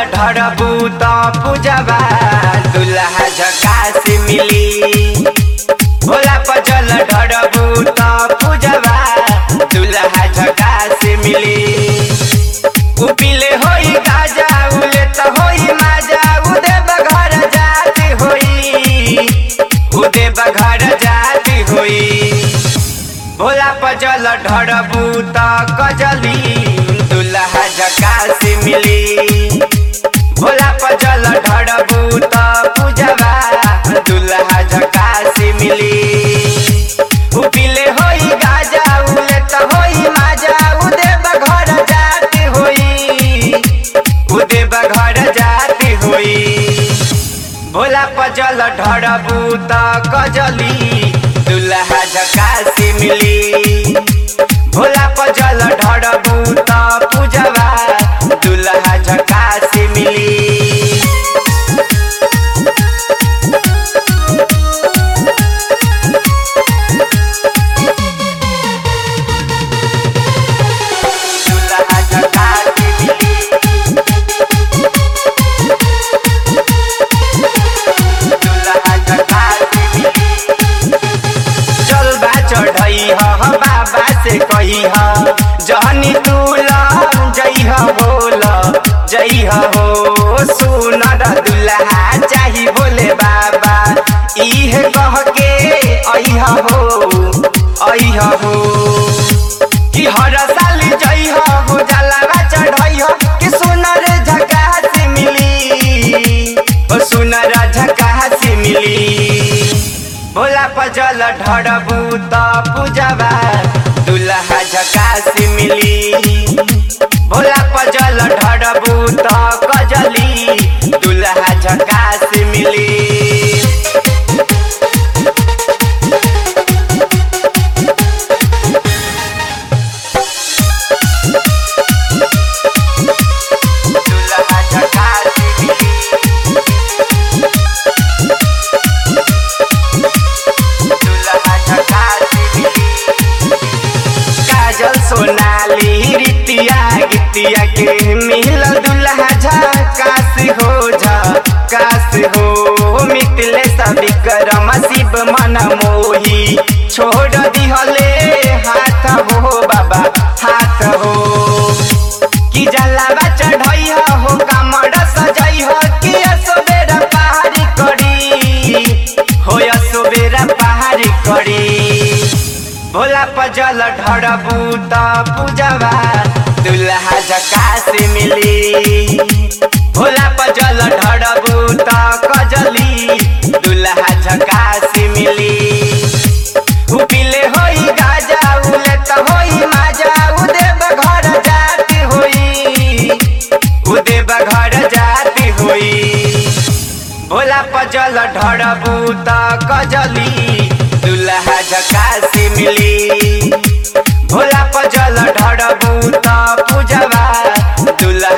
ढड़बू त पूजबा दुल्हा झकास मिली भोला पजल ढड़बू त पूजबा दुल्हा झकास मिली उपिले होई गाजा उले त होई माजा उदे बघर जाती होई उदे बघर जाती होई भोला पजल ढड़बू त कजली दुल्हा झकास मिली भोला पजल ढड़बू त पूजबा दुल्हा झकास मिली उपिले होई गाजा उले त होई माजा उदे बघर जाती होई उदे बघर जाती होई भोला पजल ढड़बू त कजली दुल्हा झकास मिली भोला पजल ढड़बू त पूजबा दुल्हा झकास मिली दुल्हा झकास मिली दुल्हा झकास मिली चलबा चढ़ई ह बाबा से कही ह जहनी तू जई ह बोल जई ह हो सुनर दुल्हा चाही बोले बाबा इहे कह के अइह हो अइह हो कि हर साल जई ह हो जलावा चढ़ई ह कि सुनर झकास मिली ओ सुनर झकास मिली भोला पजल ढड़बू त पूजबा दुल्हा झकास मिली भोला पजल ढड़बू त कजली दुल्हा झकास मिली दुल्हा झकास मिली दुल्हा झकास मिली काजल सोनाली रितिया गितिया के मिल दुल्हा झकास हो झकास हो मितले सभी करम शिव मन मोही छोड़ दिहले हाथ हो बाबा हाथ हो कि जलावा चढ़ई हो कमर सजई हो कि असोबेरा पहाड़ी करी हो असोबेरा पहाड़ी करी भोला पजल ढड़बू त पूजबा दुल्हा झकास मिली भोला पजल ढड़बू त कजली दुल्हा झकास मिली उपिले होई गाजा उले त होई माजा उदे बघर जाती होई उदे बघर जाती होई भोला पजल ढड़बू त कजली दुल्हा झकास मिली भोला पजल ढड़बू त पूजबा दुल्हा